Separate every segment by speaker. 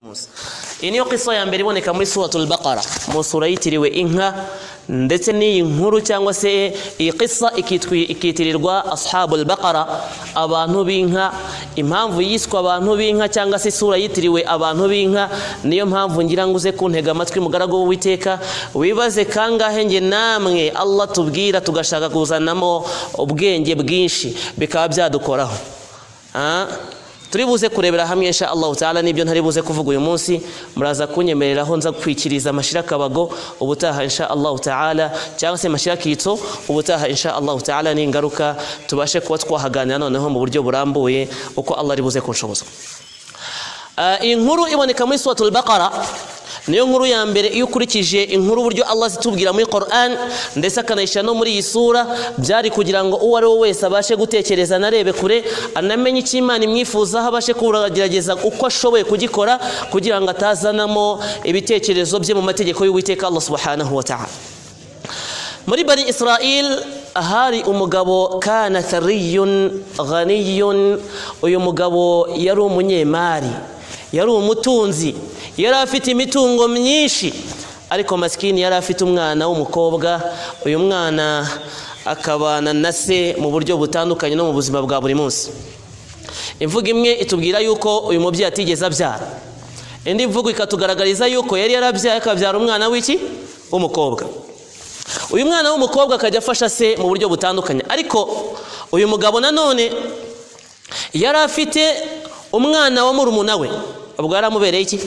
Speaker 1: Musa. Iyi niyo kisa ya mbere iboneka muri suratul baqara mu sura yitiriwe inka ndetse n'iyi nkuru cyangwa se iyi kisa ikitwi- ikitirirwa ashabul baqara abantu b'inka impamvu yiswa abantu b'inka cyangwa se isura yitiriwe abantu b'inka niyo mpamvu ngira ngo uze kuntega amatwi mugaragu w'uwiteka wibaze kangahe njye namwe Allah tubwira tugashaka kuzanamo ubwenge bwinshi bikaba byadukoraho Ah? turi buze kurebera hamwe insha Allahu taala nibyo ntari buze kuvuga uyu munsi muraza kunyemereraho nza kwikiriza mashira kabago ubutaha insha Allahu taala cyangwa se mashira kitso ubutaha insha Allahu taala ningaruka tubashe kuba twahaganira noneho mu buryo burambuye uko Allah ari buze kunshoboza Ah, inkuru iboneka muri suratul baqara niyo nkuru ya mbere iyo ukurikije inkuru uburyo Allah zitubwira muri Quran ndetse akanayishyira no muri iyi sura byari kugira ngo uwo ari we wese abashe gutekereza anarebe kure anamenye icyo Imana imwifuzaho abashe kugerageza uko ashoboye kugikora kugira ngo atazanamo ibitekerezo bye mu mategeko y'Uwiteka Allah subhanahu wa ta'ala muri bani israel hari umugabo kana thariyun ghaniyun uyu mugabo yari umunyemari yari umutunzi yari afite imitungo myinshi ariko masikini yari afite umwana w'umukobwa uyu mwana akabana na se mu buryo butandukanye no mu buzima bwa buri munsi imvugo imwe itubwira yuko uyu mubyeyi atigeze abyara indi mvugo ikatugaragariza yuko yari yarabyaye akabyara umwana w'iki w'umukobwa uyu mwana w'umukobwa akajya afasha se mu buryo butandukanye ariko uyu mugabo nanone yari afite umwana wa murumuna we ubwo yari amubereye iki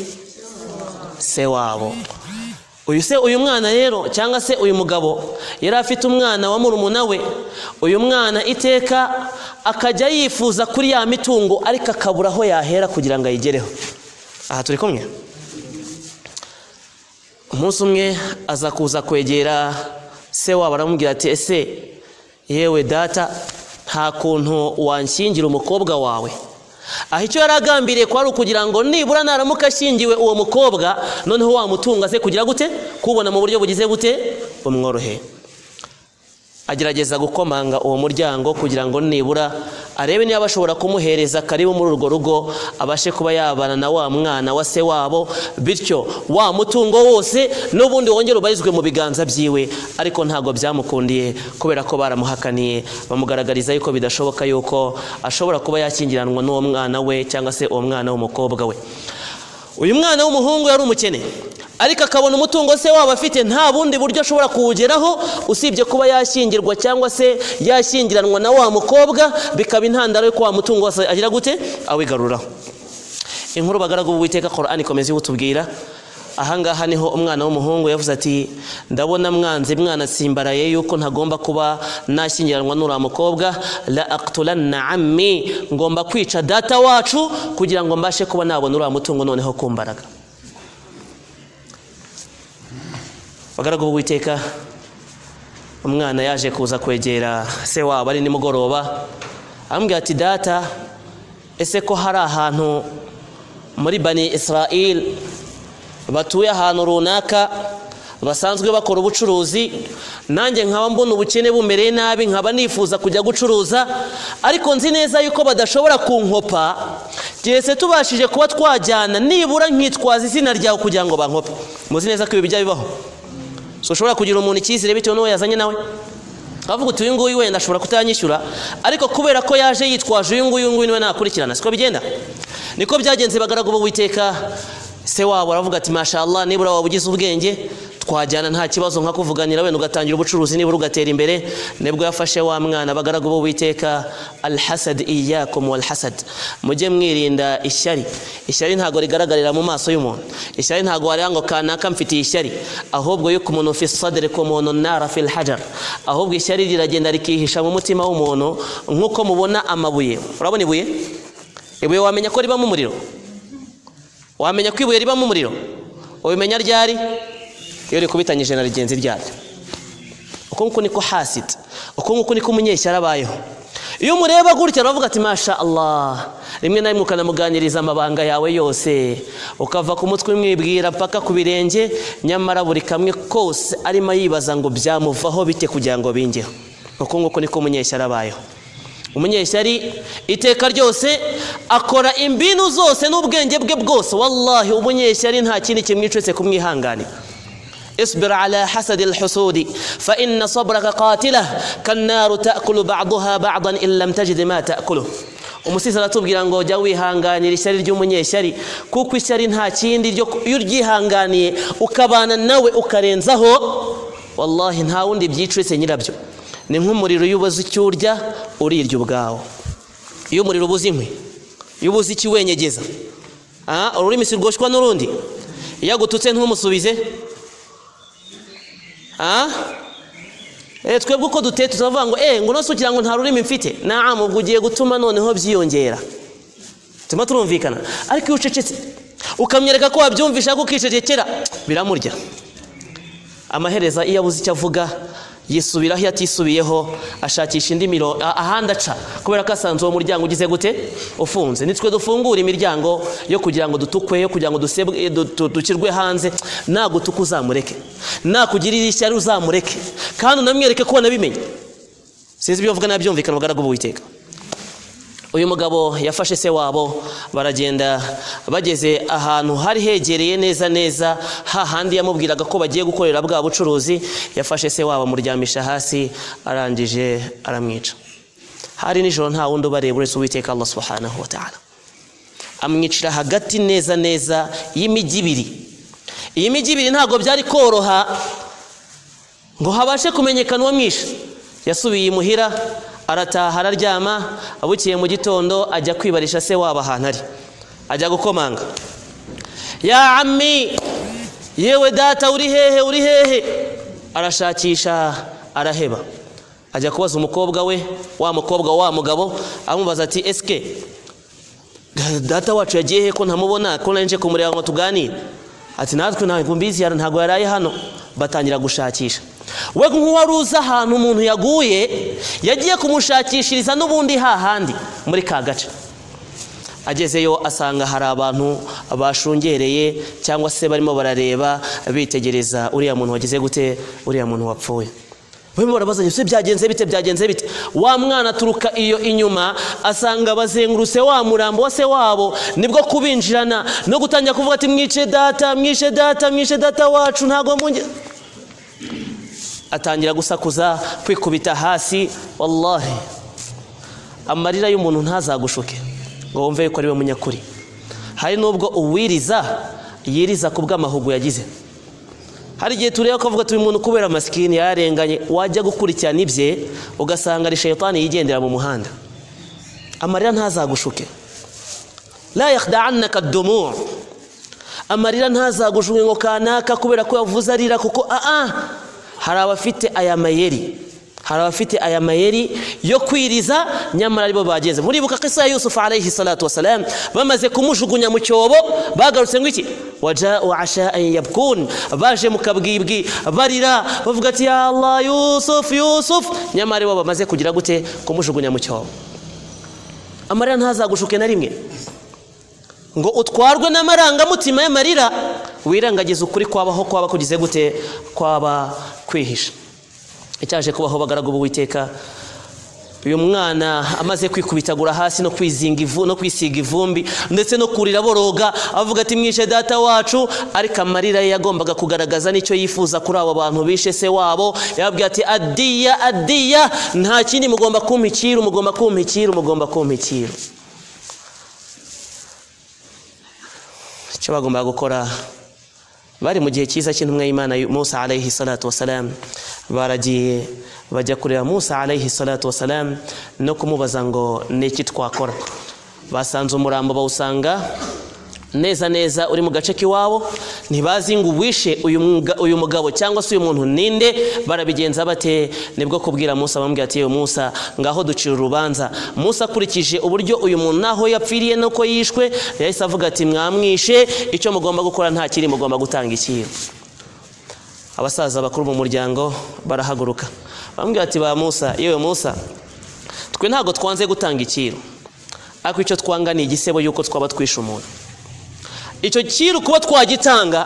Speaker 1: se wabo uyu se uyu mwana rero cyangwa se uyu mugabo yari afite umwana wa murumuna we uyu mwana iteka akajya yifuza kuri ya mitungo ariko akabura aho yahera kugira ngo ayigereho aha turi kumwe umunsi umwe aza kuza kwegera se wabo aramubwira ati ese yewe data nta kuntu wanshyingira umukobwa wawe aho icyo yari agambiriye kwari ukugira ngo nibura naramuka ashyingiwe uwo mukobwa noneho wamutunga ze kugira gute kubona mu buryo bugize gute bumworoheye agerageza gukomanga uwo muryango kugira ngo nibura arebe niba bashobora kumuhereza karibu muri urwo rugo abashe kuba yabana na wa mwana wa se wabo bityo wa mutungo wose n'ubundi wongere ubarizwe mu biganza byiwe ariko ntabwo byamukundiye kubera ko baramuhakaniye bamugaragariza yuko bidashoboka yuko ashobora kuba yakingiranwa n'uwo mwana we cyangwa se uwo mwana w'umukobwa we uyu mwana w'umuhungu yari umukene ariko akabona umutungo se waba afite nta bundi buryo ashobora kuwugeraho usibye kuba yashyingirwa cyangwa se yashyingiranwa na wa mukobwa bikaba intandaro y'uko wa mutungo wose agira gute awigaruraho inkuru bagaragu b'uwiteka korani ikomeza iwutubwira ahangaha niho umwana w'umuhungu yavuze ati ndabona mwanze mwana simbaraye yuko ntagomba kuba nashyingiranwa n'uriya mukobwa la aktulanna ammi ngomba kwica data wacu kugira ngo mbashe kuba nabona uriya mutungo noneho kumbaraga bagaragu b'uwiteka umwana yaje kuza kwegera se wabo ari nimugoroba amubwira ati data ese ko hari ahantu muri bani israel batuye ahantu runaka basanzwe bakora ubucuruzi nanjye nkaba mbona ubukene bumereye nabi nkaba nifuza kujya gucuruza ariko nzi neza yuko badashobora kunkopa byese tubashije kuba twajyana nibura nkitwaza izina ryawe kugira ngo bankope muzi neza ko ibi bijya bibaho so ushobora kugira umuntu icyizere bitewe n'uwo yazanye nawe avuga uti uyu nguyu wenda ashobora kutanyishyura ariko kubera ko yaje yitwaje uyu nguyu uyu nguyu niwe nakurikirana siko bigenda niko byagenze bagaragu b'uwiteka se wabo aravuga ati mashallah nibura waba ugize ubwenge twajyana nta kibazo nka kuvuganira wenda ugatangira ubucuruzi nibura ugatera imbere nibwo yafashe wa mwana bagaragu b'uwiteka alhasad iyakum walhasad mujye mwirinda ishyari ishyari ntabwo rigaragarira mu maso y'umuntu ishyari ntabwo wareba ngo kanaka mfitiye ishyari ahubwo yuko umuntu fi sadri ku muntu nara fil hajar ahubwo ishyari riragenda rikihisha mu mutima w'umuntu nk'uko mubona amabuye urabona ibuye ibuye wamenya ko ribamo umuriro wamenya ko ibuye ribamo umuriro ubimenya ryari iyo rikubitanyije na rigenzi ryaryo uko nguko niko hasidi uko nguko niko umunyeshyari abayeho iyo umureba gutya uravuga ati masha Allah rimwe na rimwe ukanamuganiriza amabanga yawe yose ukava ku mutwe umwibwira paka ku birenge nyamara buri kamwe kose arimo yibaza ngo byamuvaho bite kugira ngo bingeho uko nguko niko umunyeshyari abayeho umunyeshyari iteka ryose akora imbinu zose n'ubwenge bwe bwose wallahi umunyeshyari nta kindi kimwicetse kumwihanganira اصبر على حسد الحسود فإن صبرك قاتله كالنار تأكل بعضها بعضا إن لم تجد ما تأكله umusizi aratubwira ngo jya wihanganira ishyari ry'umunyeshyari kuko ishyari nta kindi ryo iyo uryihanganiye ukabana nawe ukarenzaho wallahi nta wundi byicitse nyirabyo ni nk'umuriro iyo ubuze icyo urya urirya ubwawo iyo umuriro ubuze inkwi iyo ubuze ikiwenyegeza Ah, ururimi si rwoshwa n'urundi iyo agututse ntumusubize Ah? Eh, twebwe uko duteye tuzavuga ngo eh ngo nose ngo nta rurimi mfite naam ubwo ugiye gutuma noneho byiyongera tuma turumvikana ariko iyo ucecetse ukamwereka ko wabyumvisha ko ukicecekera biramurya amahereza iyo abuze icyo avuga yisubiraho iyo atisubiyeho ashakisha indi miro a- ahandi aca kubera ko asanze uwo muryango ugize gute ufunze nitwe dufungura imiryango yo kugira ngo dutukwe yo kugira ngo dusebwe du- du- dushyirwe hanze nagutuka uzamureke nakugirira ishyari uzamureke kandi unamwereke ko wanabimenye sinzi ibyo bavuga n'abyumvikana bugaragu b'uwiteka uyu mugabo yafashe se wabo baragenda bageze ahantu hari hegereye neza neza hahandi yamubwiraga ko bagiye gukorera bwa bucuruzi yafashe se wabo amuryamisha hasi arangije aramwica hari nijoro nta wundi ubareba uretse uwiteka allah subhanahu wa ta'ala amwicira hagati neza neza y'imijyi ibiri iyi mijyi ibiri ntabwo byari koroha ngo habashe kumenyekana uwo mwishe yasubiye imuhira arataha araryama abukiye mu gitondo ajya kwibarisha se wabo ahantu ari ajya gukomanga ya ammi yewe data uri hehe uri hehe arashakisha araheba ajya kubaza umukobwa we wa mukobwa wa mugabo amubaza ati esike data wacu yagiye he ko ntamubona ko nari nje kumureba ngo tuganire ati natwe ntabwo mbizi yara ntabwo yaraye hano batangira gushakisha we nk'uwari uzi ahantu umuntu yaguye yagiye kumushakishiriza n'ubundi hahandi muri ka gace agezeyo asanga hari abantu bashungereye cyangwa se barimo barareba bitegereza uriya muntu wagize gute uriya muntu wapfuye barimo barabazanya se byagenze bite byagenze bite wa mwana aturuka iyo inyuma asanga bazengurutse wa murambo wa se wabo nibwo kubinjirana no gutangira kuvuga ati mwice data mwice data mwice data wacu ntabwo munge atangira gusakuza kwikubita hasi wallahi amarira y'umuntu ntazagushuke ngo wumve yuko ari we munyakuri hari n'ubwo uwiriza yiriza ku bw'amahugu yagize hari igihe tureba ko avuga ati uyu muntu kubera masikini yarenganye wajya gukurikirana ibye ugasanga ari shayitani yigendera mu muhanda amarira ntazagushuke la yakhda'annaka ad-dumu' amarira ntazagushuke ngo kanaka kubera ko yavuze arira kuko aa hari abafite aya mayeri hari abafite aya mayeri yo kwiriza nyamara aribo bagenze muribuka kisa ya yusufu alayhi salatu wasalam bamaze kumujugunya mu cyobo bagarutse ngo iki wajau asha'an yabkun baje mu kabwibwi barira bavuga ati ya allah yusufu yusufu nyamara aribo bamaze kugira gute kumujugunya mu cyobo amarira ntazagushuke na rimwe ngo utwarwe n'amarangamutima y'amarira wirengagize ukuri kwabaho kwaba kugize gute kwaba kwihisha icyaje kubaho bagaragu b'uwiteka uyu mwana amaze kwikubitagura hasi no kwizinga ivu no kwisiga ivumbi ndetse no kurira boroga avuga ati mwishe data wacu ariko amarira ye yagombaga kugaragaza n'icyo yifuza kuri abo bantu bishe se wabo yababwira ati adiya adiya nta kindi mugomba kumpa ikiru mugomba kumpa ikiru mugomba kumpa ikiru icyo bagombaga gukora bari mu gihe cyiza cy'intumwa y'imana yu- musa alayhi salatu wasalam baragiye bajya kureba musa alayhi salatu wasalam no kumubaza ngo ni iki twakora basanze umurambo bawusanga neza neza uri mu gace k'iwabo ntibazi ngo uwishe uyu mga- uyu mugabo cyangwa se uyu muntu ninde barabigenza bate nibwo kubwira musa bamubwira ati yewe musa ngaho ducira urubanza musa akurikije uburyo uyu muntu naho yapfiriye nuko yishwe yahise avuga ati mwamwishe icyo mugomba gukora nta kiri mugomba gutanga ikiyo abasaza bakuru mu muryango barahaguruka bamubwira ati ba musa yewe musa twe ntabwo twanze gutanga ikiru ariko icyo twanga ni igisebo y'uko twaba twishe umuntu icyo kiru kuba twagitanga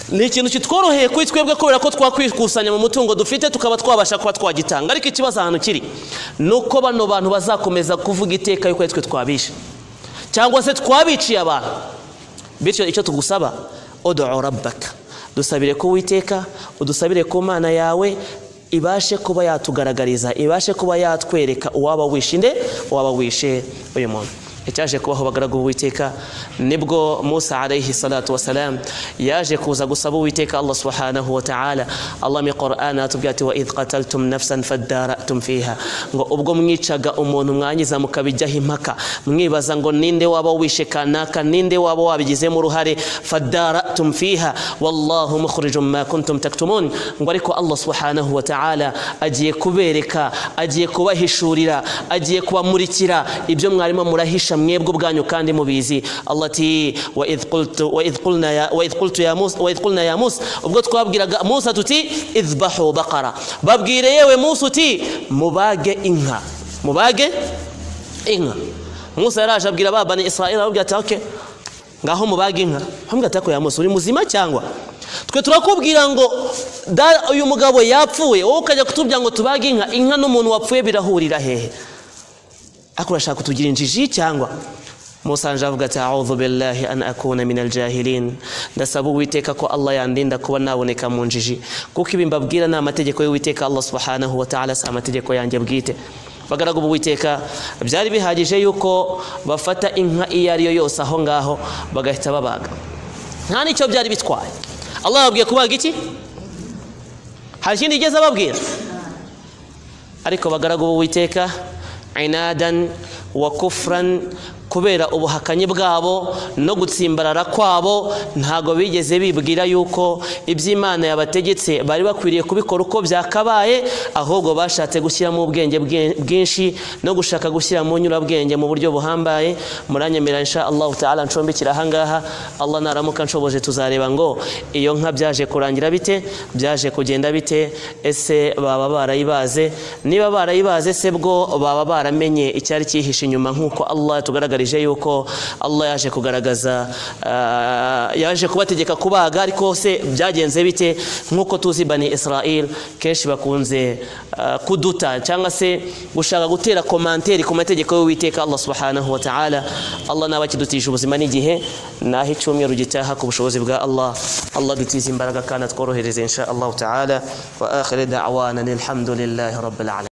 Speaker 1: ni ikintu kitworoheye kuri twebwe kubera ko twakwikusanya mu mutungo dufite tukaba twabasha kuba twagitanga ariko ikibazo ahantu kiri ni uko bano bantu bazakomeza kuvuga iteka yuko ari twe twabishe cyangwa se twabiciye abantu bityo icyo tugusaba odo rabbaka dusabire ko witeka udusabire ku mana yawe ibashe kuba yatugaragariza ibashe kuba yatwereka uwaba wishinde uwaba wishe uyu muntu icyaje kubaho bagaragu b'uwiteka nibwo musa alayhi salatu wasalam yaje kuza gusaba uwiteka allah subhanahu wa ta'ala allah mu qur'an atubwira ati wa idh qataltum nafsan faddaratum fiha ngo ubwo mwicaga umuntu mwangiza mukabijyaho impaka mwibaza ngo ninde waba wishe kanaka ninde waba wabigizemo uruhare faddaratum fiha wallahu mukhrijum ma kuntum taktumun ngo ariko allah subhanahu wa ta'ala agiye kubereka agiye kubahishurira agiye kubamurikira ibyo mwarimo murahisha mwebwe ubwanyu kandi mubizi allah ati wa idh qultu wa idh qulna ya wa idh qultu ya musa wa idh qulna ya musa ubwo twabwiraga musa tuti idhbahu baqara babwire yewe musa uti mubage inka mubage inka musa yaraje abwira babani israeli ababwira ati okay ngaho mubage inka bamwe atako ya musa uri muzima cyangwa twe turakubwira ngo da uyu mugabo yapfuye wowe ukajya kutubwira ngo tubage inka inka n'umuntu wapfuye birahurira hehe ariko urashaka kutugira injiji cyangwa musanje avuga ati a'udhu billahi an akuna min aljahilin ndasaba uwiteka ko allah yandinda kuba naboneka mu njiji kuko ibi mbabwira ni amategeko y'uwiteka allah subhanahu wa ta'ala si amategeko yanjye bwite bagaragu b'uwiteka byari bihagije yuko bafata inka iyo ari yo yose aho ngaho bagahita babaga nta n'icyo byari bitwaye allah yababwiye kubaga iki hari ikindi igeze ababwira ariko bagaragu b'uwiteka inadan wa kufran kubera ubuhakanyi bwabo no gutsimbarara kwabo ntago bigeze bibwira yuko iby'imana yabategetse bari bakwiriye kubikora uko byakabaye ahubwo bashatse gushyiramo ubwenge bwe- bwinshi no gushaka gushyira mu nyurabwenge mu buryo buhambaye muranyemerera insha allahu taala ncumbikira ahangaha allah naramuka nshoboje tuzareba ngo iyo nka byaje kurangira bite byaje kugenda bite ese baba barayibaze niba barayibaze se bwo baba baramenye icyari cyihishe inyuma nk'uko allah yatugaragarije yuko allah yaje kugaragaza ah, yaje kubategeka kubaga ariko se byagenze bite nk'uko tuzi bani israel kenshi bakunze ah, kuduta cyangwa se gushaka gutera komanteri ku mategeko y'uwiteka allah subhanahu wa ta'ala allah naba akidutije ubuzima n'igihe naho icyumweru gitaha ku bushobozi bwa allah allah dutize imbaraga kandi atworohereze insha allahu ta'ala wa akhiri da'wana alhamdulillahi rabbil alamin